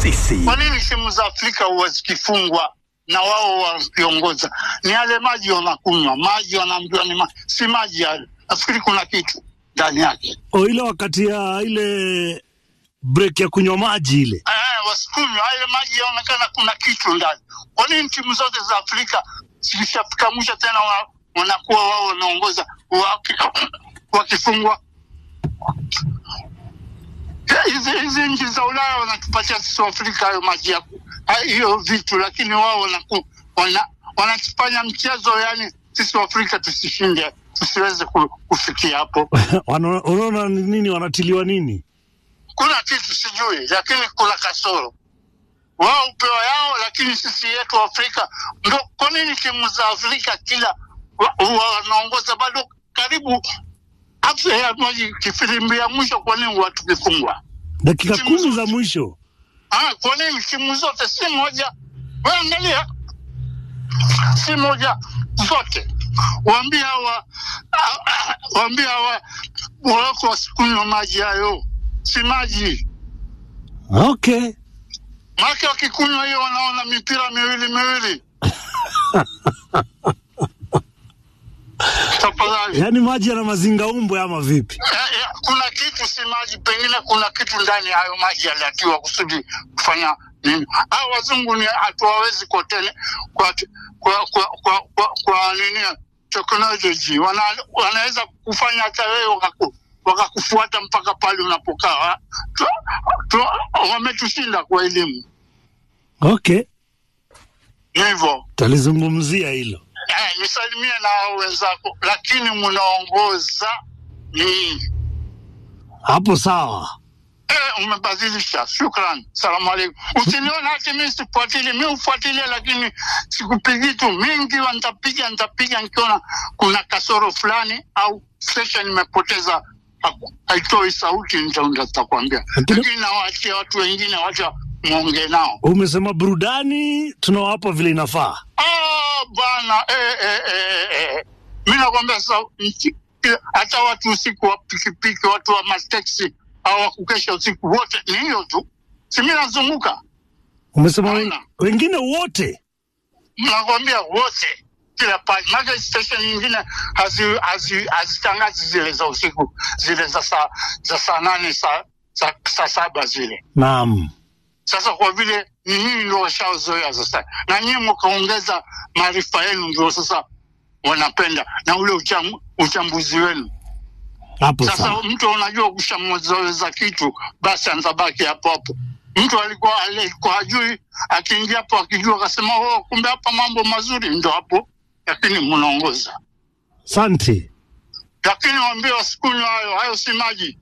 sisi. Kwa nini timu za Afrika huwa zikifungwa na wao wakiongoza? Ni yale maji wanakunywa, maji wanaambiwa ni ma... si maji yale. Nafikiri kuna kitu ndani yake. O, ile wakati ya ile break ya kunywa maji ile Eh, wasikunywa ile maji, yaonekana kuna kitu ndani. Kwa nini timu zote za Afrika zikishafika mwisho tena wa- wanakuwa wao wanaongoza waki- wakifungwa? Eh, Hizi hizi nchi za Ulaya wanatupatia sisi wa Afrika hayo maji ya ku- ha- hiyo vitu, lakini wao wanaku, wana, wanatufanya mchezo, yani sisi wa Afrika tusishinde, tusiweze ku- kufikia hapo. Wana- unaona ni nini wanatiliwa nini? kuna kitu sijui, lakini kuna kasoro. Wao upewa yao, lakini sisi yetu Afrika ndo. Kwa nini timu za Afrika kila wa- wa- wanaongoza bado karibu afya ya maji kifilimbi ya mwisho? Kwa nini watu kifungwa? Dakika Timu kumi zote. za mwisho Ah, kwa nini timu zote si moja? Wewe angalia, si moja zote. Waambie hawa ah, ah, waambie hawa wako wasikunywa maji hayo, si maji okay. Maake wakikunywa hiyo wanaona mipira miwili miwili. Tafadhali. Yaani maji yana mazinga umbwe ama vipi? Eh, eh, Kuna kitu si maji, pengine kuna kitu ndani ya hayo maji yaliatiwa kusudi kufanya nini. Hao wazungu ni hatuwawezi kwa tene kwa kwa kwa kwa, kwa, kwa nini technology wana, wanaweza kufanya hata wewe wakaku, wakakufuata mpaka pale unapokaa. Tu- tu- Wametushinda kwa elimu Okay, hivyo. talizungumzia hilo. Eh, nisalimie na hao wenzako, lakini mnaongoza ni Hapo sawa. eh, umebadilisha. Shukran, salamu alaikum. Usiniona hati mi sifuatili, mi ufuatilia, lakini sikupigi tu mingi, wa nitapiga nitapiga nikiona kuna kasoro fulani au session imepoteza haku- haitoi sauti, ndio nitakwambia, Lakini- lakini nawaachia watu wengine, wacha mwongee nao. Umesema burudani tunawapa vile inafaa. Ah, bwana eh, eh, eh, eh. Mi nakwambia sasa, nchi- hata watu usiku wa pikipiki, watu wa mateksi au wa kukesha usiku, wote ni hiyo tu, si mi nazunguka, Umesema wen, Hauna. wengine wote nakwambia wote, kila pale. Maana station nyingine hazi- hazi- hazitangazi zile za usiku, zile za saa za saa nane saa saa saa saba zile naam. Sasa kwa vile ni nyinyi ndio washaozoea sasa, na nyinyi mkaongeza maarifa yenu, ndio sasa wanapenda na ule ucham, uchambuzi wenu. Hapo Sasa sawa. mtu unajua kushamzoeza kitu, basi anabaki hapo hapo. Mtu alikuwa alikuwa hajui, akiingia hapo akijua, akasema oh, kumbe hapa mambo mazuri, ndo hapo. Lakini mnaongoza, Asante. lakini waambie wasikunywa hayo, hayo si maji.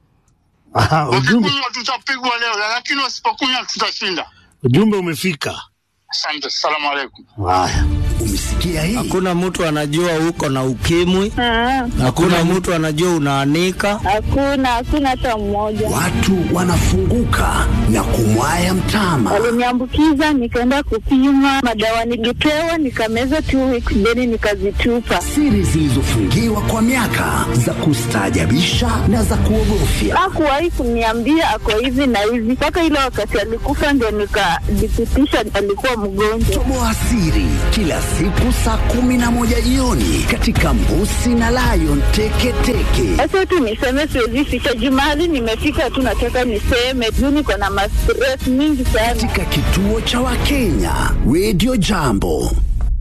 Aha, ujumbe, Wakikunywa tutapigwa leo, lakini wasipokunywa tutashinda. ujumbe umefika. Asante, salamu alaikum. Haya. Umesikia hii? Hakuna mtu anajua uko na ukimwi. Ah, Hakuna mtu anajua unaanika. Hakuna, hakuna hata mmoja. Watu wanafunguka na kumwaya mtama. Waliniambukiza, nikaenda kupima madawa, nilipewa nikameza two weeks, then nikazitupa. Siri zilizofungiwa kwa miaka za kustaajabisha na za kuogofya. Hakuwahi kuniambia ako hivi na hivi, mpaka ile wakati alikufa ndio nikadhibitisha alikuwa mgonjwa. Toboa siri kila siku saa kumi na moja jioni katika Mbusi na Lion Teketeke. Sasa tu niseme, siwezi ficha juu mahali nimefika tu, nataka niseme juu niko na mastress mingi sana. Katika kituo cha Wakenya Radio Jambo.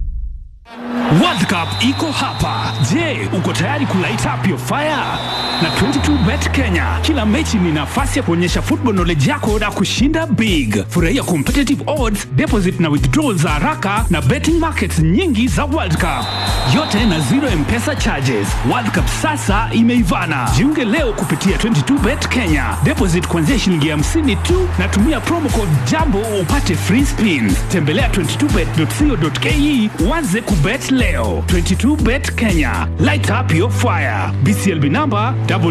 World Cup iko hapa. Je, uko tayari kulight up your fire? Na 22bet Kenya, kila mechi ni nafasi ya kuonyesha football knowledge yako na kushinda big. Furahia competitive odds, deposit na withdrawal za haraka na betting markets nyingi za World Cup, yote na zero mpesa charges. World Cup sasa imeivana. Jiunge leo kupitia 22bet Kenya, deposit kuanzia shilingi 50 tu na tumia promo code jambo upate free spins. Tembelea 22bet.co.ke uanze kubet leo. 22bet Kenya, light up your fire. BCLB number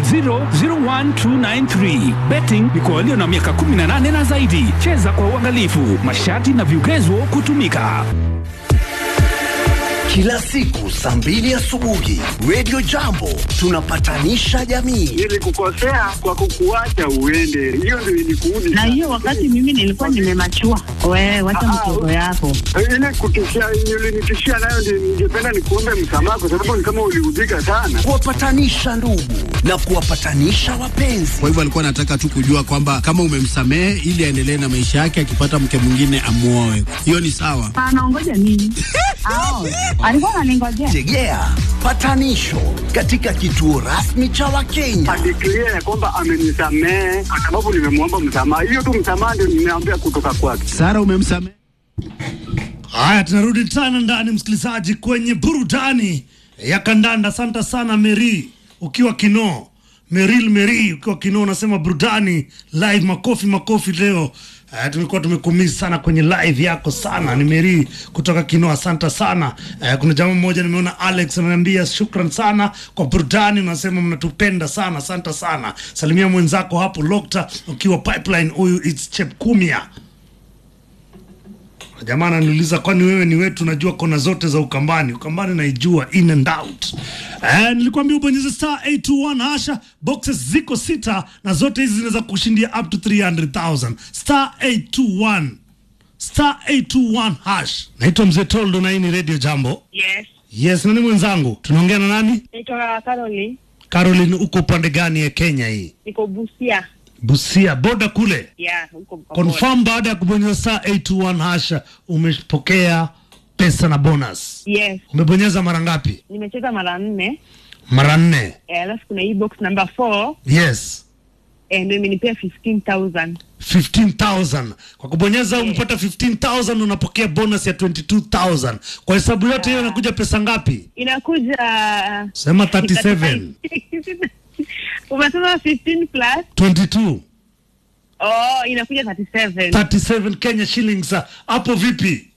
0001293. Betting ni kwa walio na miaka 18 na zaidi. Cheza kwa uangalifu. Masharti na vigezo kutumika. kila siku saa mbili asubuhi Radio Jambo tunapatanisha jamii. Nilikukosea kwa kukuacha uende, hiyo ndio ilikuudi. na hiyo wakati mimi nilikuwa nimemachua. Wewe wacha mtoto yako. ile kutishia ulinitishia nayo, ndio ningependa nikuombe msamaha, kwa sababu ni kama uliudhika sana. Kuwapatanisha ndugu na kuwapatanisha wapenzi. Kwa hivyo alikuwa anataka tu kujua kwamba kama umemsamehe ili aendelee na maisha yake, akipata mke mwingine amuoe. Hiyo ni sawa. Anaongoja nini? Ao, alikuwa ananingojea. Tegea patanisho katika kituo rasmi cha Wakenya. Adeklia ya kwamba amenisamehe kwa sababu nimemwomba msamaha. Hiyo tu msamaha ndio nimeambia kutoka kwake. Sara, umemsamehe? Haya, tunarudi tena ndani, msikilizaji, kwenye burudani ya kandanda. Asante sana Meri ukiwa Kinoo, Meril Meri ukiwa Kinoo, unasema burudani live, makofi makofi leo. Uh, tumekuwa tumekumisi sana kwenye live yako sana. Ni Meri kutoka Kinoo, asante sana. Uh, kuna jamaa mmoja nimeona Alex ananiambia shukran sana kwa burudani, unasema mnatupenda sana, asante sana. Salimia mwenzako hapo Lokta ukiwa Pipeline, huyu it's Chepkumia. Jamaa ananiuliza kwani wewe ni wetu, najua kona zote za Ukambani. Ukambani naijua in and out. Eh, nilikwambia ubonyeze star 821 hasha, boxes ziko sita na zote hizi zinaweza kushindia up to 300,000. Star 821 star 821 hash. Naitwa Mzee Toldo na hii ni Radio Jambo. Yes. Yes, nani mwenzangu? Tunaongea na nani? Naitwa Caroline. Caroline, uko upande gani ya Kenya hii? Niko Busia. Busia, boda kule. Yeah, huko Busia. Confirm baada ya kubonyeza star 821 hasha umepokea pesa na bonus. Yes. Umebonyeza mara ngapi? Nimecheza mara nne. Mara nne. Eh, Alafu kuna hii box number 4 Yes. eh, ndio imenipea 15,000. 15,000 kwa kubonyeza umepata 15,000 unapokea bonus ya 22,000 kwa hesabu yote hiyo inakuja pesa ngapi Inakuja sema 37 Umesema 15 plus 22 oh, inakuja 37. 37 Kenya shillings ah, hapo vipi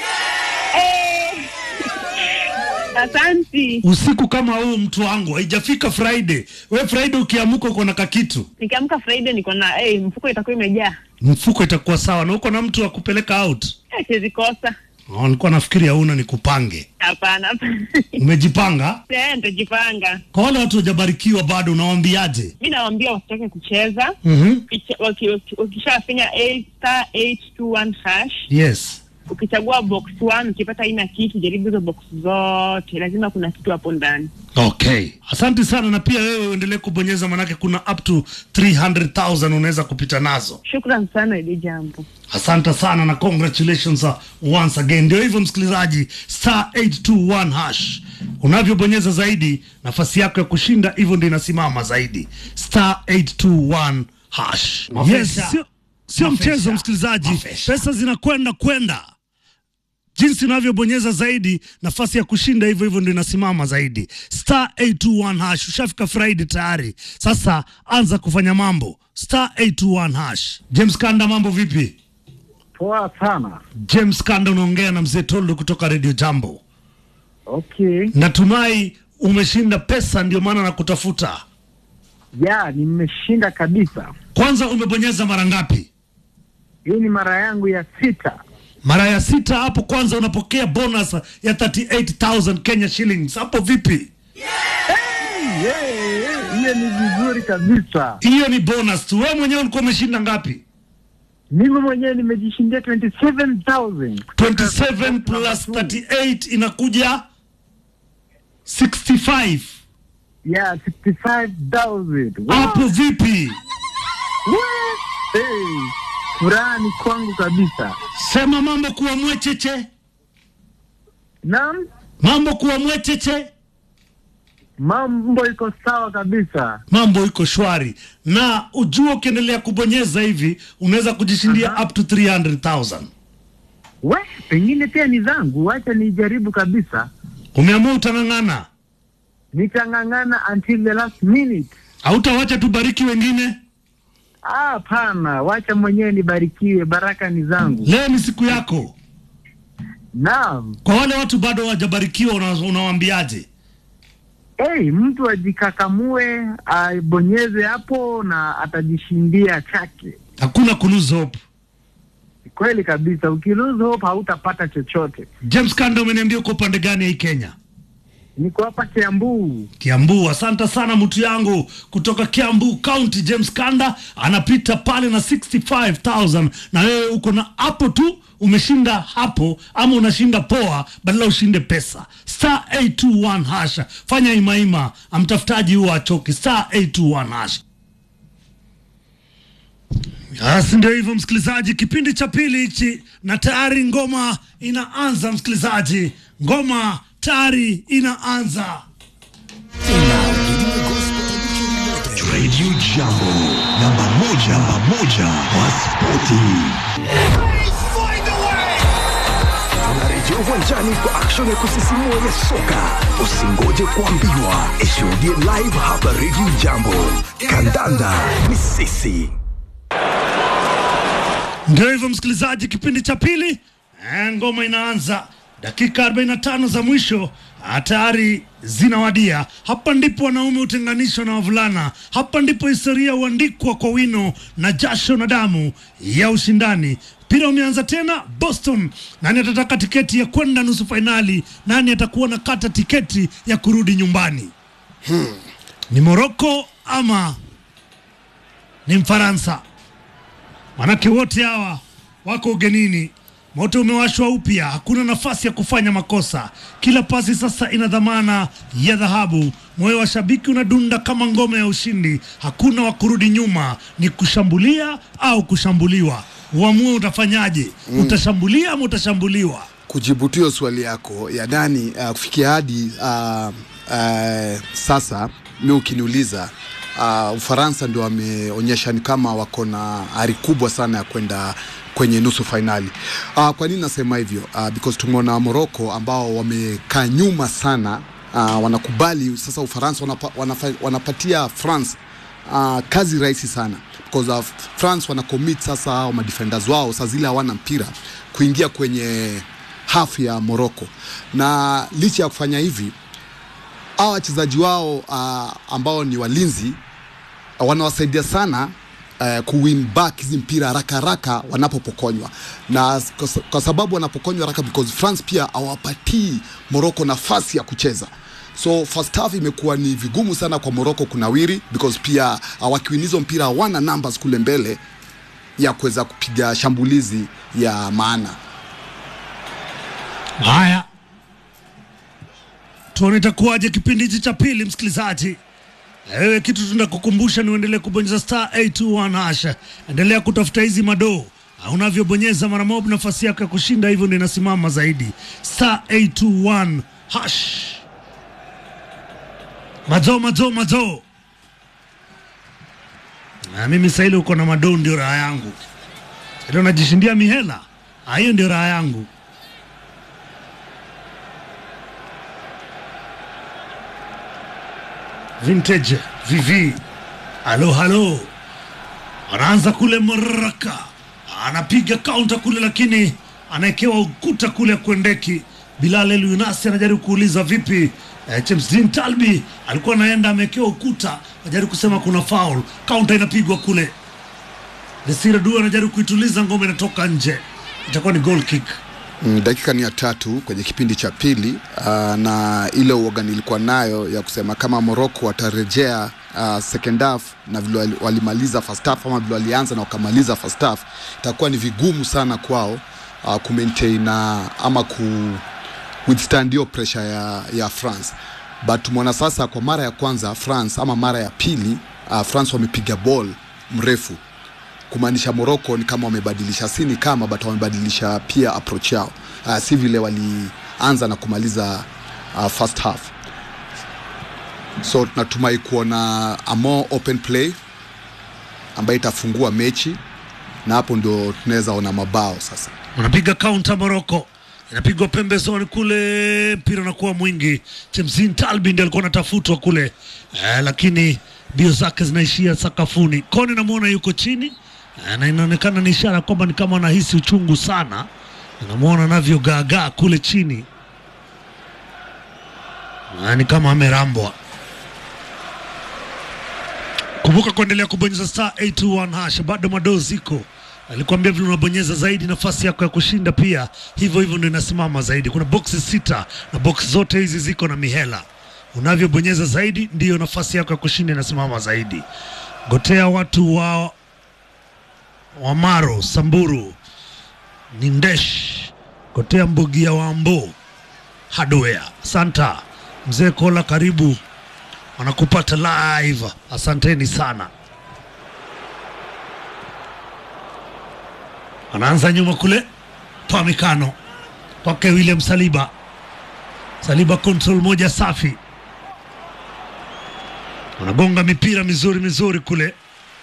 Eh. Asanti. usiku kama huu mtu wangu haijafika Friday we Friday ukiamuka uko na kakitu Nikiamka Friday niko na eh, mfuko itakuwa imejaa. mfuko itakuwa sawa na uko na mtu wa kupeleka out Eh, siwezi kosa. oh, nilikuwa nafikiri hauna nikupange Hapana. hapana. umejipanga Eh, nitajipanga. kwa wale watu wajabarikiwa bado unawaambiaje Mi nawaambia wasitake kucheza mm-hmm. Ukicha- waki- waki- ukishafinya eight- star 821 hash yes ukichagua box one ukipata aina kitu jaribu hizo box zote lazima kuna kitu hapo ndani Okay, asante sana, na pia wewe uendelee kubonyeza, manake kuna up to 300,000 unaweza kupita nazo. shukran sana ili jambo Asante sana na congratulations uh, once again. Ndio hivyo msikilizaji, star 821 hash, unavyobonyeza zaidi nafasi yako ya kushinda hivyo ndio inasimama zaidi, star 821 hash. Yes, sio, sio mchezo msikilizaji, pesa zinakwenda kwenda jinsi unavyobonyeza zaidi nafasi ya kushinda hivyo hivyo ndio inasimama zaidi star 821 hash ushafika friday tayari sasa anza kufanya mambo star 821 hash james kanda mambo vipi Poa sana. james kanda unaongea na mzee toldo kutoka radio jambo Okay. natumai umeshinda pesa ndio maana nakutafuta Ya, nimeshinda kabisa. kwanza umebonyeza mara ngapi Hii ni mara yangu ya sita. mara ya sita hapo kwanza unapokea bonus ya 38000 kenya shillings hapo vipi Yeah, yeah, hiyo ni vizuri kabisa. hiyo ni bonus tu wewe mwenyewe ulikuwa umeshinda ngapi Mimi mwenyewe nimejishindia 27000 27 plus 38 inakuja 65 Yeah, 65000 Wow. hapo vipi What? Hey, furaha ni kwangu kabisa. sema mambo kuwa mwecheche Naam, mambo kuwa mwecheche mambo iko sawa kabisa. mambo iko shwari na ujua ukiendelea kubonyeza hivi unaweza kujishindia up to 300000 We, pengine pia ni zangu, wacha nijaribu kabisa. umeamua utang'ang'ana Nitang'ang'ana until the last minute. hautawacha tubariki wengine Ah, Hapana, wacha mwenyewe nibarikiwe, baraka ni zangu. leo ni siku yako Naam. kwa wale watu bado hawajabarikiwa una- unawaambiaje Hey, mtu ajikakamue, abonyeze hapo na atajishindia chake. hakuna kulose hope kweli kabisa. Ukilose hope hautapata chochote. James Kanda, umeniambia uko upande gani ya hii Kenya? Niko hapa Kiambu. Kiambu. Asante sana mtu yangu kutoka Kiambu County. James Kanda anapita pale na 65000 na wewe uko na hapo tu umeshinda hapo, ama unashinda poa, badala ushinde pesa. Star 821 hasha, fanya imaima, amtafutaji huo achoki. Star 821 hasha. Basi ndio hivyo msikilizaji, kipindi cha pili hichi, na tayari ngoma inaanza. Msikilizaji, ngoma tayari inaanza. Radio Jambo, namba moja, namba moja wa spoti. Tunarejea uwanjani kwa action ya kusisimua ya soka. Usingoje kuambiwa, ishuhudie live hapa Radio Jambo. Kandanda ni sisi. Ndio hivyo msikilizaji, kipindi cha pili eh, ngoma inaanza, dakika 45 za mwisho ah, tayari zinawadia. Hapa ndipo wanaume hutenganishwa na wavulana. Hapa ndipo historia huandikwa kwa wino na jasho na damu ya ushindani. Mpira umeanza tena. Boston, nani atataka tiketi ya kwenda nusu fainali? Nani atakuwa na kata tiketi ya kurudi nyumbani? Ni Moroko ama ni Mfaransa? Manake wote hawa wako ugenini. Moto umewashwa upya, hakuna nafasi ya kufanya makosa. Kila pasi sasa ina dhamana ya dhahabu. Moyo wa shabiki unadunda kama ngome ya ushindi. Hakuna wa kurudi nyuma, ni kushambulia au kushambuliwa. Uamue utafanyaje, utashambulia ama utashambuliwa? kujibu tu hiyo swali yako ya nani uh, kufikia hadi uh, uh, sasa mi ukiniuliza uh, Ufaransa ndio wameonyesha ni kama wako na ari kubwa sana ya kwenda kwenye nusu fainali. Uh, kwa nini nasema hivyo? Uh, because tumeona Morocco ambao wamekaa nyuma sana uh, wanakubali sasa Ufaransa wanapa, wanafa, wanapatia France uh, kazi rahisi sana because of France wana commit sasa au madefenders wao saa zile hawana mpira kuingia kwenye half ya Morocco, na licha ya kufanya hivi hawa wachezaji wao uh, ambao ni walinzi uh, wanawasaidia sana uh, kuwin back hizi mpira haraka haraka wanapopokonywa, na kwa, sa- kwa sababu wanapokonywa haraka because France pia hawapatii Morocco nafasi ya kucheza so first half imekuwa ni vigumu sana kwa Morocco kunawiri because pia uh, wakiwinizo mpira hawana numbers kule mbele ya kuweza kupiga shambulizi ya maana. Haya, tuone itakuwaje kipindi hichi cha pili, msikilizaji. Na Wewe kitu tunakukumbusha ni uendelee kubonyeza star 821 hasha, endelea kutafuta hizi madoo Na unavyobonyeza mara moja, nafasi yako ya kushinda hivyo ndio inasimama zaidi. Star 821 hash, mazo mazo mazo. Na mimi sasa ile uko na madoo, ndio raha yangu, ndio najishindia mihela. Ah, hiyo ndio raha yangu. Vintage VV, halo halo, anaanza kule Maraka, anapiga kaunta kule, lakini anaekewa ukuta kule kuendeki. Bilal El Yunasi anajaribu kuuliza vipi. Eh, James Dean Talbi alikuwa anaenda amewekewa ukuta, anajaribu kusema kuna foul, kaunta inapigwa kule. Desire Du anajaribu kuituliza, ngome inatoka nje, itakuwa ni goal kick. Mm, dakika ni ya tatu kwenye kipindi cha pili uh, na ile uoga nilikuwa nayo ya kusema kama Morocco watarejea uh, second half na vile wali- walimaliza first half ama vile walianza na wakamaliza first half, itakuwa ni vigumu sana kwao uh, kumaintain uh, ama ku withstand hiyo pressure ya, ya France but tumeona sasa kwa mara ya kwanza France ama mara ya pili uh, France wamepiga ball mrefu kumaanisha Morocco ni kama wamebadilisha, si ni kama but wamebadilisha pia approach yao. Uh, si vile walianza na kumaliza uh, first half, so tunatumai kuona a more open play ambayo itafungua mechi na hapo ndio tunaweza ona mabao sasa. Wanapiga kaunta Moroko, inapigwa pembezoni kule, mpira unakuwa mwingi. Chemsin Talbi ndiye alikuwa anatafutwa kule eh, lakini mbio zake zinaishia sakafuni. Kone namwona yuko chini eh, na inaonekana ni ishara kwamba ni kama anahisi uchungu sana. Namwona anavyogaagaa kule chini eh, ni kama amerambwa. Kumbuka kuendelea kubonyeza star 821 hash, bado madoo ziko alikwambia vile unabonyeza zaidi nafasi yako ya kushinda pia hivyo hivyo ndio inasimama zaidi kuna boksi sita na boksi zote hizi ziko na mihela unavyobonyeza zaidi ndiyo nafasi yako ya kushinda inasimama zaidi gotea watu wa wamaro samburu nindesh gotea mbugia wambo hardware santa mzee kola karibu wanakupata live asanteni sana anaanza nyuma kule pamikano kwake william saliba saliba control moja safi wanagonga mipira mizuri mizuri kule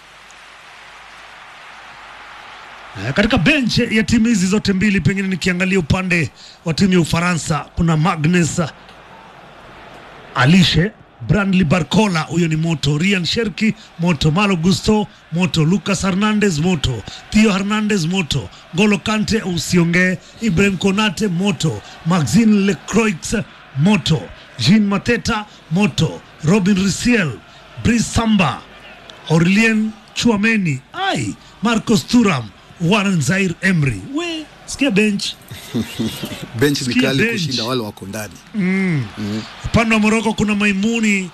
Eh, katika bench ya timu hizi zote mbili pengine nikiangalia upande wa timu ya ufaransa kuna magnes alishe brandly barcola huyo ni moto rian sherki moto malo gusto moto lucas hernandez moto theo hernandez moto ngolo kante usiongee ibrahim konate moto maxine lecroix moto jean mateta moto robin risiel bris samba Aurelien Chouameni, ai Marcos Thuram, Warren Zaire Emery. We, sikia bench. benchi ni Sikia kali bench. kushinda wale wako ndani Mm. Upande wa Moroko kuna Maimuni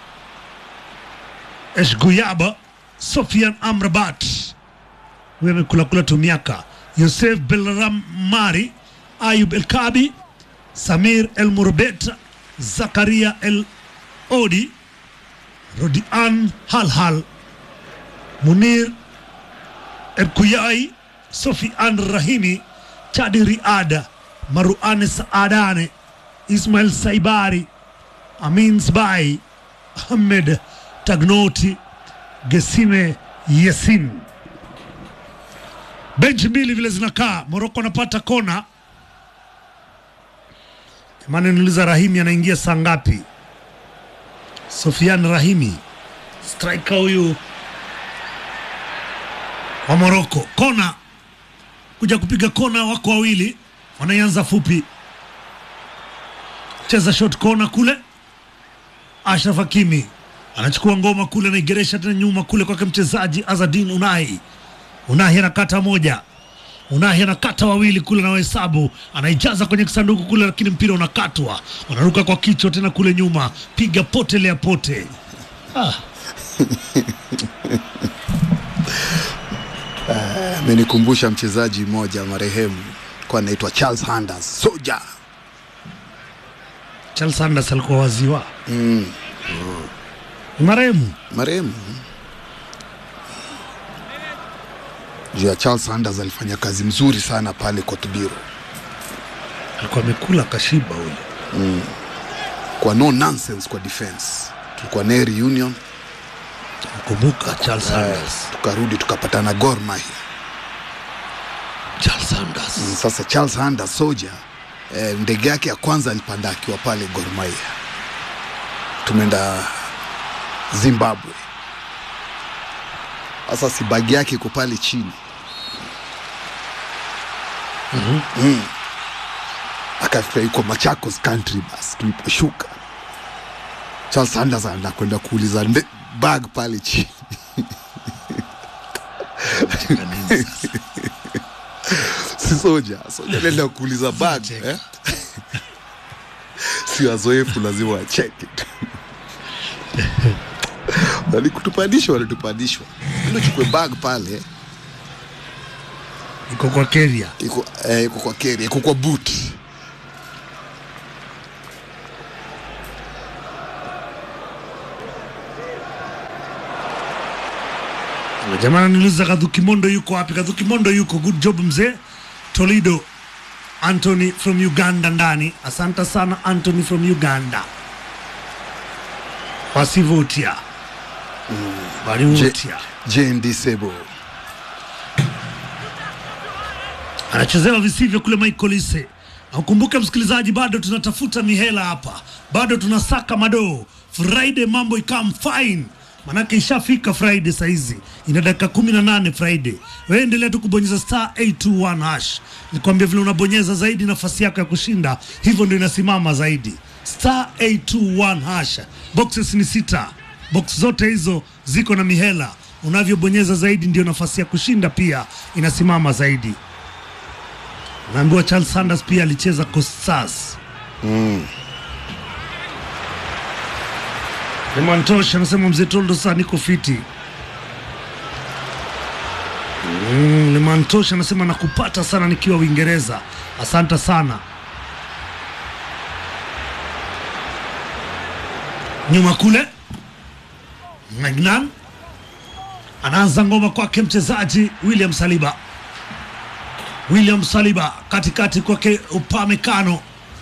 Eshguyaba, Sofian Amrabat, huyo amekula kula tu miaka, Yosef Belramari, Ayub El Kabi, Samir El Murbet, Zakaria El Odi, Rodian Halhal, Munir Erkuyai, Sofian Rahimi, Chadi Riada, Maruane Saadane, Ismail Saibari, Amin Sbai, Ahmed Tagnoti, Gesime Yasin. Benchi mbili vile zinakaa. Moroko anapata kona. Jamani, niuliza Rahimi anaingia saa ngapi? Sofian Rahimi, striker huyu wa Moroko. Kona kuja kupiga kona, wako wawili, wanaianza fupi cheza shot kona kule. Ashraf Hakimi anachukua ngoma kule, anaigeresha tena nyuma kule kwake mchezaji Azadin Unai. Unai anakata moja, Unai anakata wawili kule na wahesabu, anaijaza kwenye kisanduku kule, lakini mpira unakatwa, wanaruka kwa kichwa tena kule nyuma, piga pote lea pote. Ah, Eh, amenikumbusha mchezaji mmoja marehemu kwa anaitwa Charles Handers soja Charles Sanders alikuwa waziwa mm. marehemu marehemu juu ya Charles Sanders alifanya kazi mzuri sana pale Kotbiro alikuwa amekula kashiba huyo. mm. kwa no nonsense kwa defense tulikuwa naye reunion kumbuka Charles Sanders tukarudi tukapatana Gor Mahia Charles Sanders mm, sasa Charles Sanders soja eh, ndege yake ya kwanza alipanda akiwa pale Gor Mahia tumeenda Zimbabwe sasa si bagi yake iko pale chini Mhm. mm. akafika yuko Machakos country basi tuliposhuka Charles Sanders anaenda kwenda kuuliza nde- bag pale chini si soja soja nenda kuuliza bag eh? si wazoefu lazima wacheke tu walikutupandishwa walitupandishwa ili uchukue bag pale iko kwa keria iko eh, iko kwa keria iko kwa boot Jamaa ananiuliza Kadhuki Mondo yuko wapi? Kadhuki Mondo yuko, good job mzee. Toledo, Anthony from Uganda ndani. Asante sana Anthony from Uganda. Wasivutia walivutia. Jane Disable anachezewa visivyo kule Michael Ise. Na ukumbuke msikilizaji, bado tunatafuta mihela hapa, bado tunasaka madoo. Friday mambo ikam fine, manake ishafika Friday saizi, ina dakika kumi na nane Friday. Wewe endelea tu kubonyeza star 821 hash. Nikwambia vile unabonyeza zaidi, nafasi yako ya kushinda hivyo ndio inasimama zaidi. Star 821 hash, boxes ni sita, box zote hizo ziko na mihela unavyobonyeza zaidi ndio nafasi ya kushinda pia inasimama zaidi. Naambiwa Charles Sanders pia alicheza Costas. Mm. Lemantosh anasema mzee Toldo, saa niko fiti. Mm, Lemantosh anasema nakupata sana nikiwa Uingereza. Asante sana. Nyuma kule Magnan anaanza ngoma kwake mchezaji William Saliba. William Saliba katikati kwake Upamecano.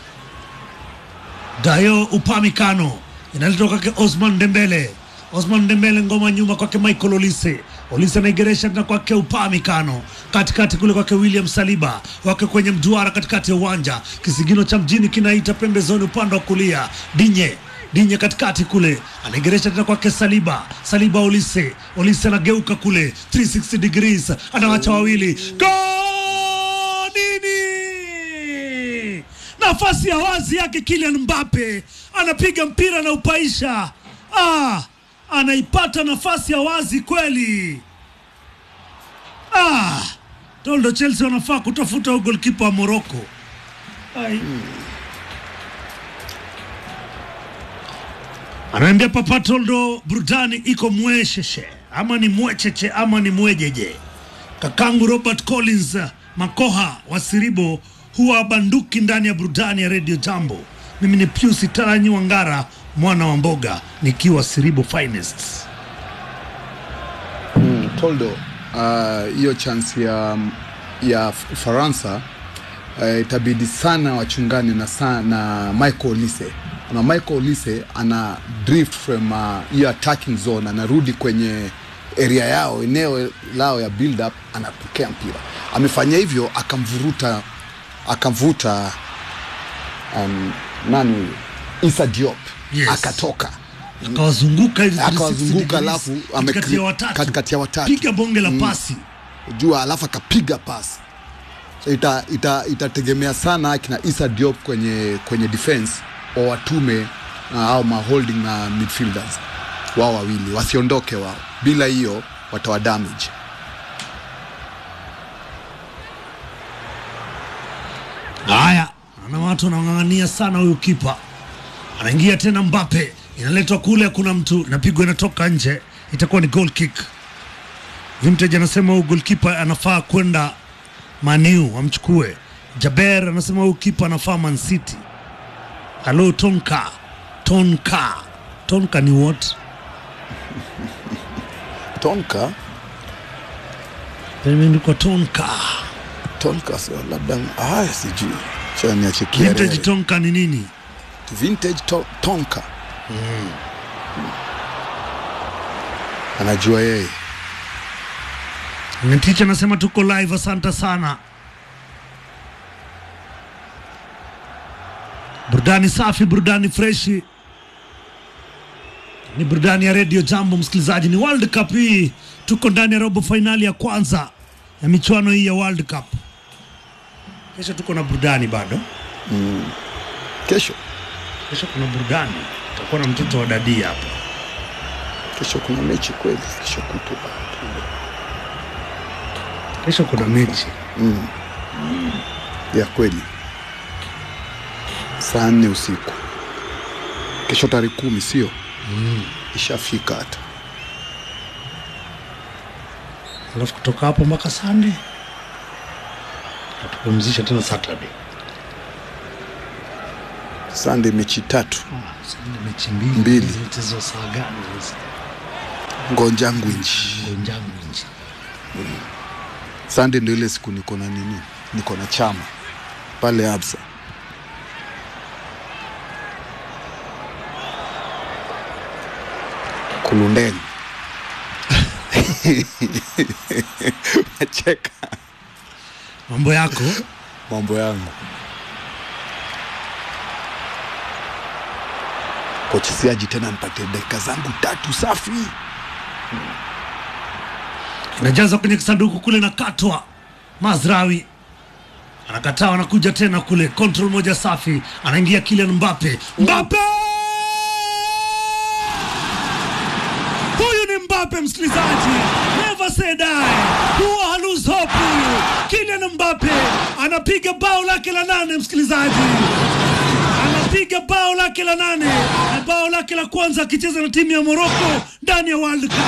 Dayo Upamecano inaletwa kwake Osman Dembele. Osman Dembele ngoma nyuma kwake Michael Olise. Olise anaigeresha tena kwake Upamecano. Katikati kule kwake William Saliba. Wake kwenye mduara katikati ya uwanja. Kisigino cha mjini kinaita pembezoni upande wa kulia. Dinye Dinye katikati kule anaigeresha tena kwake Saliba. Saliba Olise. Olise anageuka kule 360 degrees anawacha wawili. Goal! Nini? Nafasi ya wazi yake Kylian Mbappe anapiga mpira na upaisha. Ah, anaipata nafasi ya wazi kweli. Ah, Toldo, Chelsea wanafaa kutafuta golkipa wa Morocco. Ai. Anaambia Papa Toldo, burudani iko mwesheshe ama ni mwecheche ama ni mwejeje. Kakangu Robert Collins Makoha wa Siribo huwa banduki ndani ya burudani ya Radio Jambo. Mimi ni Pius Taranyi Wangara mwana wa mboga nikiwa Siribo Finest. Mm, Toldo, ah, hiyo chance ya ya Ufaransa uh, itabidi sana wachungane na, sa- na Michael Olise na Michael Olise ana drift from uh, hiyo attacking zone, anarudi kwenye area yao, eneo lao ya build up, anapokea mpira. Amefanya hivyo akamvuruta akamvuta um, nani huyu Issa Diop Yes. akatoka Akawazunguka hivi 360 akawazunguka, degrees alafu katikati ya amekri- watatu. katikati ya watatu Piga bonge la Mm. pasi. jua alafu akapiga pasi so ita, ita, itategemea sana akina Issa Diop kwenye kwenye defense wa watume uh, au maholding na midfielders wao wawili wasiondoke wao, bila hiyo watawa damage. Haya, na watu wanang'ang'ania sana huyu kipa. Anaingia tena Mbappe, inaletwa kule, kuna mtu napigwa, inatoka nje, itakuwa ni goal kick. Vintage anasema huyu goalkeeper anafaa kwenda Maniu amchukue. Jaber anasema huyu kipa anafaa Man City. Halo Tonka, Tonka, Tonka ni what? Tonka Imeandikwa Tonka. Tonka sio labda, ah, sijui cha niache Vintage Kiingereza. Tonka ni nini? vintage to, Tonka anajua yeye. Neticha anasema tuko live, asante sana. Burudani safi, burudani freshi, ni burudani ya redio Jambo. Msikilizaji, ni World Cup hii, tuko ndani ya robo fainali ya kwanza ya michuano hii ya World Cup. Kesho tuko na burudani bado. Mm. Kesho Kesho kuna burudani, tutakuwa na mtoto wa dadi hapa. kesho kuna mechi kweli, kesho kutwa Kesho kuna mechi mm. ya kweli saa nne usiku kesho tarehe kumi sio mm. ishafika hata alafu kutoka hapo mpaka Sunday tutapumzisha tena Saturday. Sunday mechi tatu Sunday mechi mbili, Mbili. zilichezwa saa gani hizi? ngonja ngwinji Ngonja Ngwinji. Sunday ndio ile siku niko na nini, niko na chama pale Absa. Kulundeni nacheka Mambo yako mambo yangu. Kocha Siaji tena nipatie dakika zangu tatu safi. inajaza kwenye kisanduku kule na katwa Mazrawi anakataa, anakuja tena kule, control moja safi, anaingia Kylian Mbappe. Mbappe huyu ni Mbappe Mbappe, msikilizaji, never say die, huwa halose hope huyu. Kylian Mbappe anapiga bao lake la nane, msikilizaji, anapiga bao lake la nane na bao lake la kwanza akicheza na timu ya Morocco ndani ya World Cup.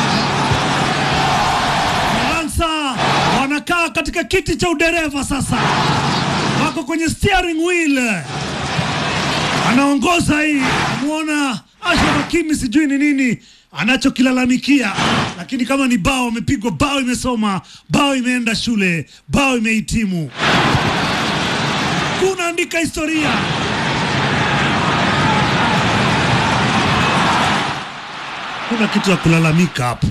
Ufaransa wanakaa katika kiti cha udereva sasa, wako kwenye steering wheel anaongoza hii. Muona Ashraf Hakimi sijui ni nini anachokilalamikia, lakini kama ni bao amepigwa, bao imesoma, bao imeenda shule, bao imehitimu, kunaandika historia. Kuna kitu ya kulalamika hapo,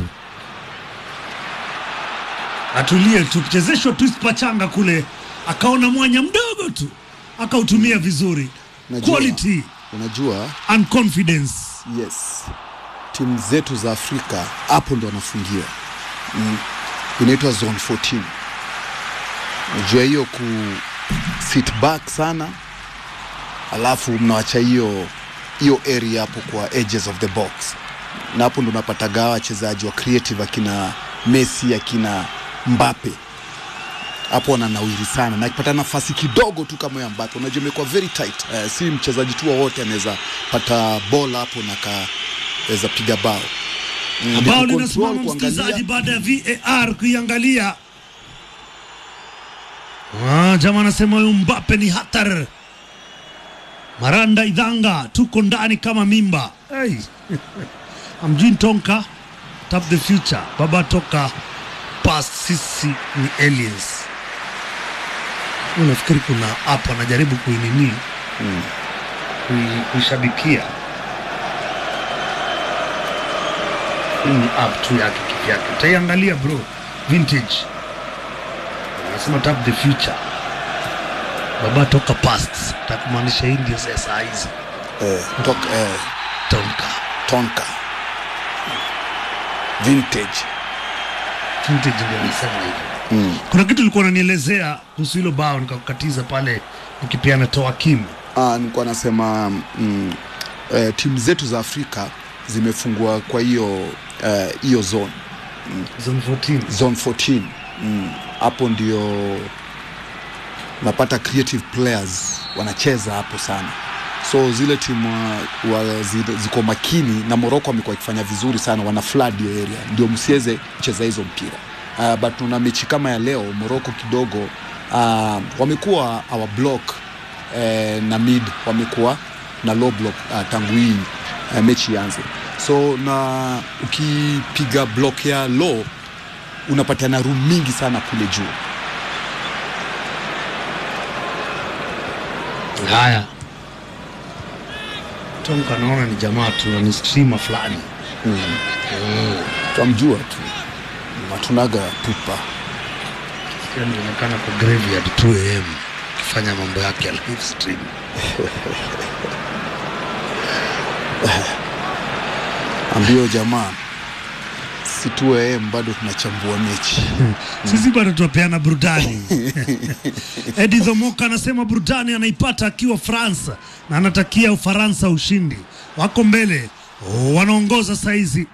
atulie tu, kichezeshwa tu pachanga kule, akaona mwanya mdogo tu akautumia vizuri. Unajua- Quality Unajua, and confidence. yes, timu zetu za Afrika hapo ndo wanafungiwa mm. Inaitwa zone 14. Unajua hiyo ku sit back sana, alafu mnawacha hiyo hiyo area hapo kwa edges of the box, na hapo ndo unapataga wachezaji wa creative akina Messi akina Mbappe hapo wananawiri sana na akipata nafasi kidogo tu kama ya Mbappe, unajua imekuwa very tight. Uh, si mchezaji tu wowote anaweza pata bola hapo na kaweza piga bao Mm, ni Bao kucontrol, linasimama kuangalia. msikilizaji, baada ya VAR kuiangalia. Ah, jamaa anasema huyu Mbappe ni hatar. Maranda Idhanga, tuko ndani kama mimba. Hey. Amjui Tonka, tap the future. Baba toka past, sisi ni aliens. Unafikiri kuna app anajaribu kuinini kui- kuishabikia hii ni app tu yake kivyake, utaiangalia bro, vintage anasema tap the future, baba toka past, takumaanisha hii ndio sasa saa hizi eh, tok, eh, tonka tonka vintage vintage ndio anasema hivyo. mm. Kuna kitu ulikuwa unanielezea kuhusu hilo bao, nikakukatiza pale nikipeana toa Kim. Ah, nilikuwa nasema mm, eh, timu zetu za Afrika zimefungua kwa hiyo eh, hiyo zone Zone 14 zone 14 mm. hapo ndio napata creative players wanacheza hapo sana so zile timu uh, wa, zi- ziko makini na Morocco amekuwa ikifanya vizuri sana wana flood hiyo area ndio msiweze kucheza hizo mpira uh, but tuna mechi kama ya leo Morocco kidogo uh, wamekuwa our block eh, na mid wamekuwa na low block uh, tangu hii uh, mechi ianze so na ukipiga block ya low unapatiana room mingi sana kule juu Haya, Tonka naona ni jamaa tu, ni streamer fulani mm. twamjua tu matunaga pupa Pia alionekana kwa graveyard 2 am akifanya mambo yake ya live stream. ambio jamaa situe bado tunachambua mechi Sisi bado tunapeana burudani. Edi Dhomoka anasema burudani anaipata akiwa France na anatakia Ufaransa ushindi. Wako mbele, oh, wanaongoza saizi.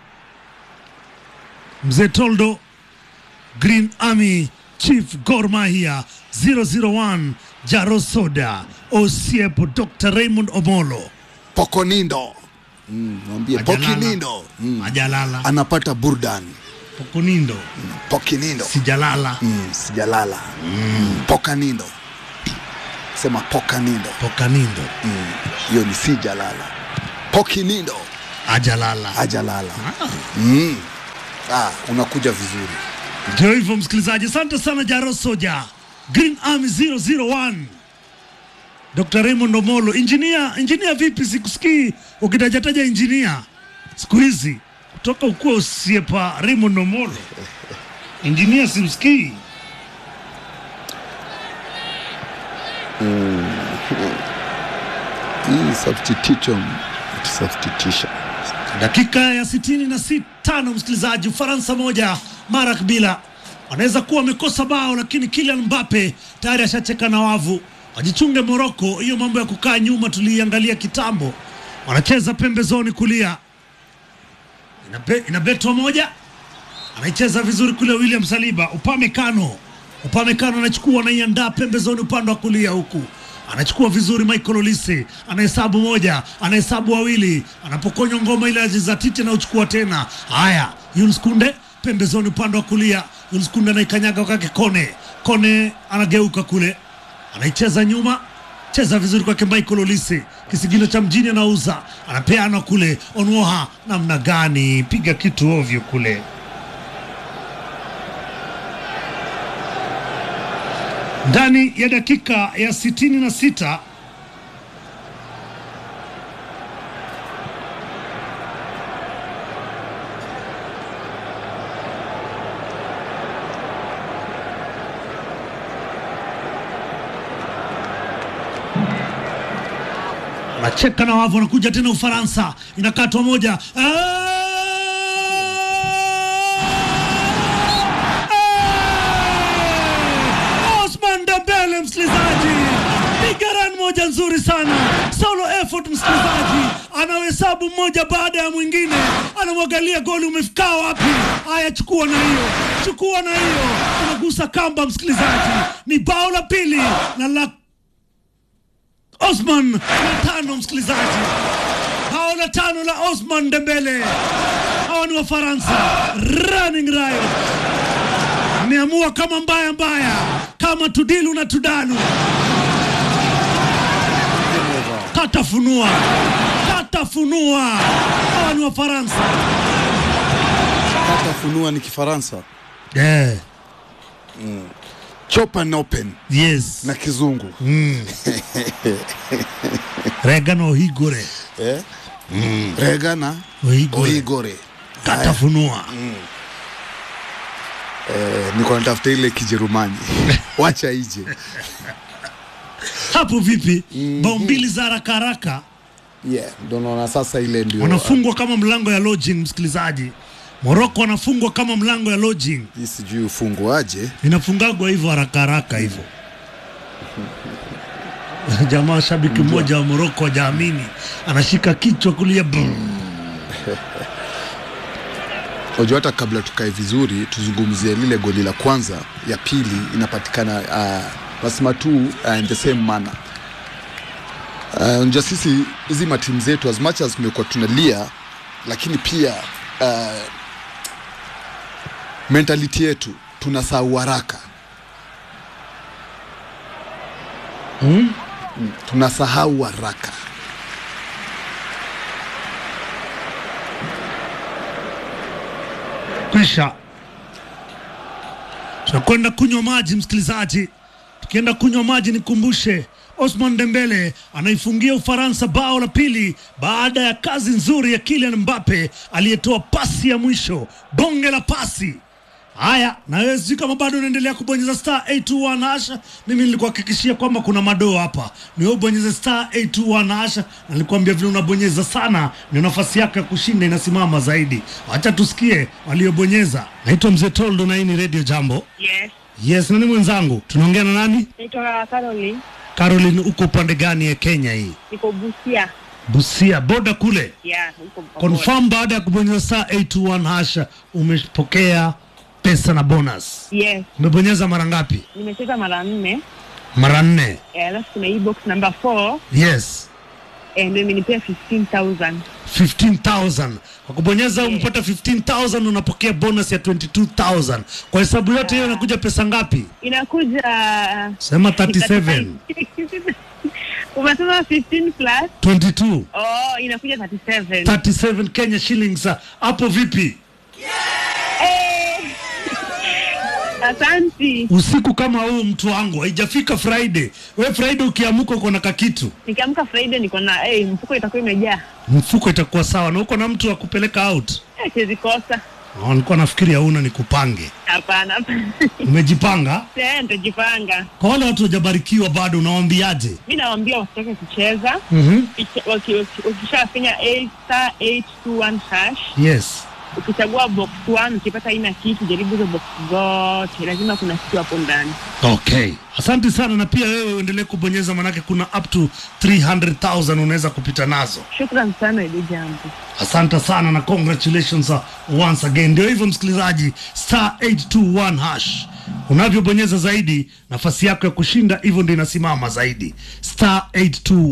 Mzee Toldo, Green Army, Chief Gor Mahia 001, Jaro Soda, Osiepo, Dr. Raymond Omolo. pokonindo mm, mwambie Ajalala. pokinindo mm. Ajalala, anapata burudani Pokunindo, pokinindo Sijalala, mm, sijalala mm. pokanindo sema pokanindo Pokanindo, Mm, hiyo ni sijalala pokinindo Ajalala. ajalala mm. ah, unakuja vizuri Ndio hivyo msikilizaji, asante sana Jaro Soja, Green Army 001, Dr. Raymond Omolo. Injinia, injinia vipi? Sikusikii ukitajataja injinia siku hizi kutoka ukuwa usiepa Raymond Omolo. Injinia simsikii. hii substitution substitution Dakika ya sitini na si- tano msikilizaji, Ufaransa moja Marak bila wanaweza kuwa wamekosa bao, lakini Kylian Mbappe tayari ashacheka na wavu. Wajichunge Moroko, hiyo mambo ya kukaa nyuma tuliiangalia kitambo. Wanacheza pembezoni kulia, Inabe- inabetwa moja anaicheza vizuri kule William Saliba, Upame Kano, Upame Kano anachukua, anaiandaa pembezoni upande wa kulia huku anachukua vizuri Michael Olise, anahesabu moja, anahesabu wawili, anapokonywa ngoma ile za titi anaochukua tena. Haya, Yunus Kunde pembezoni upande wa kulia, Yunus Kunde anaikanyaga kwake Kone, Kone anageuka kule, anaicheza nyuma cheza vizuri kwake Michael Olise, kisigino cha mjini anauza, anapeana kule Onwoha, namna gani, piga kitu ovyo kule. Ndani ya dakika ya sitini na sita anacheka na wavu, anakuja tena Ufaransa, inakatwa moja Osman Dembele, msikilizaji, piga run moja nzuri sana, solo effort, msikilizaji, anahesabu mmoja baada ya mwingine, anamwangalia goli umefika wapi. Haya, chukua na hiyo, chukua na hiyo, unagusa kamba, msikilizaji, ni bao la pili na la Osman la tano, msikilizaji, bao la tano la Osman Dembele. Hawa ni Wafaransa, running riot ameamua kama mbaya mbaya, kama tudilu na tudalu, katafunua katafunua. Hawa ni Wafaransa. Kata funua ni Kifaransa. Yeah. Mm. Chop and open Yes. na kizungu Mm. Regan Ohigore eh? mm. Rega na Ohigore Oigore katafunua. eh, niko natafuta ile Kijerumani wacha ije Hapo vipi? Bao mbili za haraka haraka yeah, ndo naona sasa ile ndio wanafungwa kama mlango ya lodging, msikilizaji. Morocco wanafungwa kama mlango ya lodging, hii sijui ufunguaje inafungagwa hivyo haraka haraka hivyo. Jamaa shabiki mmoja wa Morocco hajaamini, anashika kichwa kulia brrr. Unajua, hata kabla tukae vizuri, tuzungumzie lile goli la kwanza, ya pili inapatikana uh, nasema tu uh, in the same manner. Uh, unajua sisi hizi matimu zetu as much as tumekuwa tunalia, lakini pia uh, mentality yetu tunasahau haraka Mm? Mm, tunasahau haraka. Kwisha, tunakwenda kunywa maji msikilizaji. Tukienda kunywa maji, nikumbushe Osman Dembele anaifungia Ufaransa bao la pili baada ya kazi nzuri ya Kylian Mbappe aliyetoa pasi ya mwisho, bonge la pasi. Haya, na wewe sijui kama bado unaendelea kubonyeza star 821 hasha. Mimi nilikuhakikishia kwamba kuna madoo hapa, ni wewe ubonyeze star 821 hasha, na nilikwambia vile unabonyeza sana ndio nafasi yako ya kushinda inasimama zaidi. Acha tusikie waliobonyeza. Naitwa Mzee Toldo na hii ni Radio Jambo. Yes. Yes, nani mwenzangu? Tunaongea na nani? Naitwa Caroline. Caroline, uko upande gani ya Kenya hii? Niko Busia. Busia, boda kule. Yeah, niko Busia. Confirm baada ya kubonyeza star 821 hasha umepokea pesa na bonus. Yes. Umebonyeza mara ngapi? Nimecheza mara nne. Mara nne. Eh, Alafu kuna hii box number 4 Yes. eh, ndio imenipea 15000. 15,000 kwa kubonyeza umepata 15,000 unapokea bonus ya 22,000 kwa hesabu yote hiyo inakuja pesa ngapi Inakuja sema 37 Umesema 15 plus? 22 Oh, inakuja 37. 37 Kenya shillings hapo vipi Eh. Asante. usiku kama huu mtu wangu haijafika Friday we Friday ukiamuka uko na kakitu Nikiamka Friday niko na eh, mfuko itakuwa imejaa. mfuko itakuwa sawa na uko na mtu wa kupeleka out Eh, siwezi kosa. Oh, nilikuwa nafikiri hauna nikupange Hapana. hapana. umejipanga Eh, nitajipanga. kwa wale watu wajabarikiwa bado unawaambiaje Mi nawaambia wasitake kucheza Mhm. Icha- waki- waki- wakishafanya a star 821 hash yes ukichagua box one ukipata aina kitu, jaribu hizo box zote, lazima kuna kitu hapo ndani. Okay, asante sana, na pia wewe uendelee kubonyeza, manake kuna up to 300,000 unaweza kupita nazo. Shukran sana Edu Jambo. Asante sana na congratulations uh, once again. Ndio hivyo msikilizaji, star 821 hash unavyobonyeza zaidi, nafasi yako ya kushinda hivyo ndio inasimama zaidi, star 82